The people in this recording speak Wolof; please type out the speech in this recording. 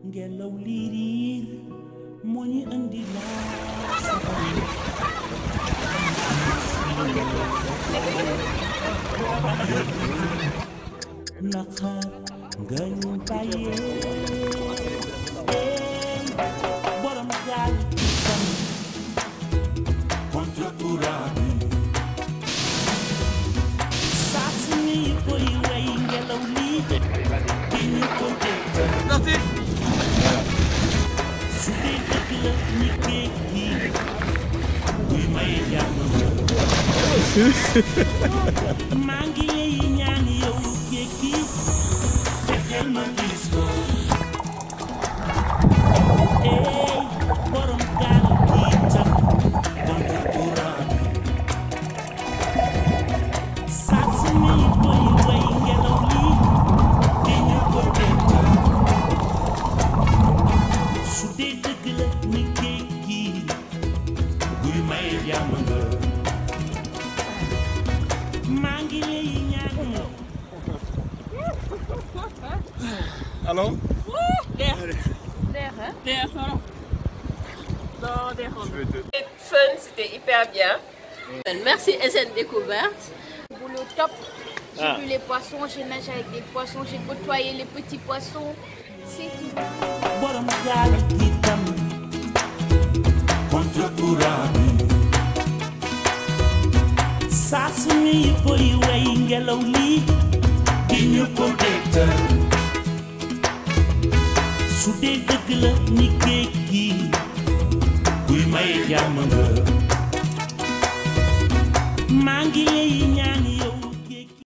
ngelaw lii riir moo ñu indi laa naqar nga ñu bàyyee borom gaal tam contre courant bi saa su ñuy koy way ngelaw lii di ñu ko dégg su dee dëgg la ñi géej gi kuy maye jàmm maa ngi lay ñaan yow géej gi fexeel ma gis ko ey borom gaal gi tam contre courant bi saa su ñuy koy way ngelaw lii di ñu ko dégg su dee dëgg la ni géej gi guy maye jàmm nga maa ngi lay ñaan Hallo? C'était fun, c'était hyper bien. Merci SN Découverte. Boulot top. J'ai Ah. vu les poissons, j'ai nagé avec des poissons, j'ai côtoyé les petits poissons. C'est tout. borom gaal gi tam contre courant bi saa su ñuy koy way ngelaw lii di ñu ko dégtal su dee dëgg la ni géej gi kuy maye jàmm nga maa ngi lay ñaan